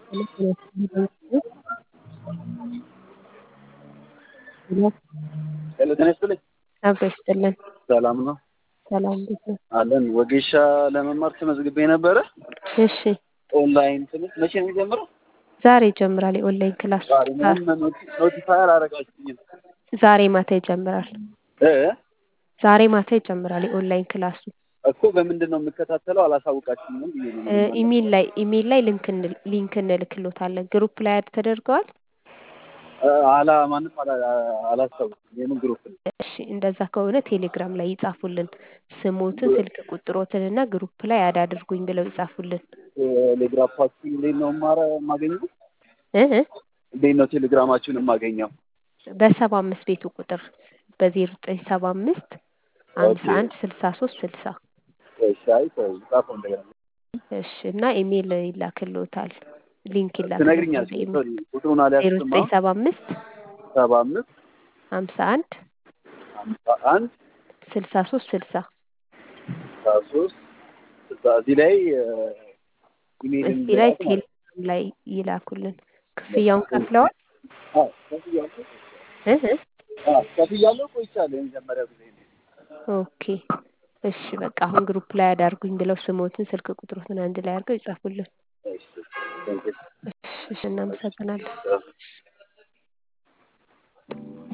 ሄሎ ጤና ይስጥልኝ። አብሮ ይስጥልን። ሰላም ነው ሰላም እንዴት ነው? አለን። ወጌሻ ለመማር ተመዝግቤ ነበረ። እሺ ኦንላይን ትምህርት መቼ ነው የሚጀምረው? ዛሬ ይጀምራል የኦንላይን ክላስ። ዛሬ ምንም ኖቲፋይ አላረጋችሁኝም ዛሬ ማታ ይጀምራል። እ ዛሬ ማታ ይጀምራል የኦንላይን ክላሱ። እኮ በምንድን ነው የምከታተለው? አላሳውቃችሁኝም ብዬ ነው። እ ኢሜል ላይ ኢሜል ላይ ሊንክ እንል- ሊንክ እንልክሎታለን። ግሩፕ ላይ አድ ተደርገዋል። እ አላ ማንም አላ አላስታውስም። የምን ግሩፕ ነው? እሺ እንደዛ ከሆነ ቴሌግራም ላይ ይጻፉልን። ስሞትን፣ ስልክ ቁጥሮትን እና ግሩፕ ላይ አድ አድርጉኝ ብለው ይጻፉልን። ቴሌግራማችሁን እንዴት ነው ማረ የማገኘው? እ እ እንዴት ነው ቴሌግራማችሁን የማገኘው? በሰባ አምስት ቤቱ ቁጥር በዜሮ ዘጠኝ ሰባ አምስት ሀምሳ አንድ ስልሳ ሶስት ስልሳ እሺ አይ ተው ጻፈው እንደገና እሺ እና ኢሜል ይላክልዎታል። ሊንክ ይላክልዎታል። ትነግሪኛለሽ? በኢሜል ሶሪ ቁጥሩን ዜሮ አልያዝኩም። ዘጠኝ ሰባ አምስት ሰባ አምስት ሀምሳ አንድ ሀምሳ አንድ ስልሳ ሶስት ስልሳ ስልሳ ሶስት ስልሳ እዚህ ላይ ኢሜይል እዚህ ላይ ቴሌግራም ላይ ይላኩልን። ክፍያውን ከፍለዋል? አዎ ከፍያለሁ እ እ አዎ ከፍያለሁ ቆይቻለሁ። የመጀመሪያ ጊዜ ነው። ኦኬ እሺ በቃ አሁን ግሩፕ ላይ አዳርጉኝ ብለው ስሞትን ስልክ ቁጥሮትን አንድ ላይ አድርገው ይጻፉልን። እሺ ቴንኪው እሺ እሺ እናመሰግናለን።